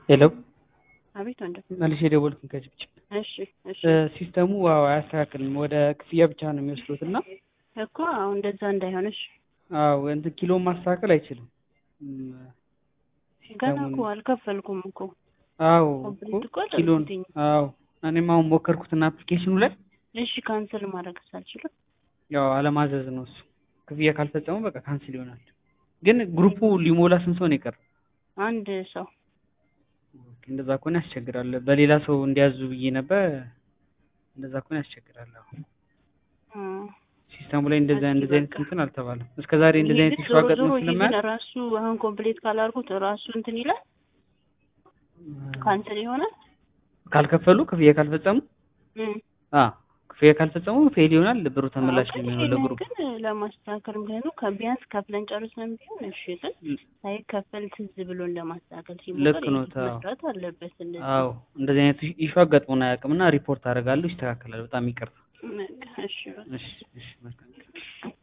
ሄሎ አቤት ወንድም። መልሼ የደወልኩኝ ከጭብጭብ እሺ እሺ ሲስተሙ ዋው አያስተካክልም። ወደ ክፍያ ብቻ ነው የሚወስዱት እና እኮ አሁን እንደዛ እንዳይሆንሽ አዎ እንትን ኪሎ ማስተካከል አይችልም። እም፣ ገና ሲስተሙን- እኮ አልከፈልኩም እኮ አዎ ኮምፕሊት እኮ እኮ ኪሎን አደረጉትኝ። አዎ እኔም አሁን ሞከርኩትና አፕሊኬሽኑ ላይ እሺ ካንስል ማድረግ ሳልችልም ያው አለማዘዝ ነው እሱ። ክፍያ ካልፈጸሙ በቃ ካንስል ይሆናል። ግን ግሩፑ ሊሞላ ስንት ሰው ነው የቀረው? አንድ ሰው ኦኬ፣ እንደዛ ከሆነ ያስቸግራል። በሌላ ሰው እንዲያዙ ብዬ ነበር። እንደዛ ከሆነ ያስቸግራል። አሁን አ፣ ሲስተሙ ላይ እንደዛ እስኪ እንደዚህ አይነት በቃ። እንትን አልተባለም። እስከ ዛሬ እንደዚህ ይሄ አይነት ግን ኢሹ ዞሮ አጋጥሞ ዞሮ ይሄ ስለማያውቅ ግን ራሱ አሁን ኮምፕሊት ካላልኩት ራሱ እንትን ይላል ካንስል ይሆናል። ካልከፈሉ ክፍያ ካልፈጸሙ እም። አ ክፍያ ካልፈጸሙ ፌል ይሆናል። ብሩ ተመላሽ አዎ፣ ነው ግን የሚሆነው ይሄንን ለግሩፕ። ግን ለማስተካከል ምክንያቱም ከቢያንስ ከፍለን ጨርሰን ቢሆን እሺ፣ ግን ሳይከፈል ትዝ ብሎን ለማስተካከል ሲሞከር ልክ ነው፣ የግድ ታው። መስራት አለበት። እንደዚህ አዎ እንደዚህ አይነት ኢሹ አጋጥሞን አያውቅም እና ሪፖርት አደርጋለሁ። ይስተካከላል። በጣም ይቅርታ። በቃ እሺ በቃ። እሺ እሺ መልካም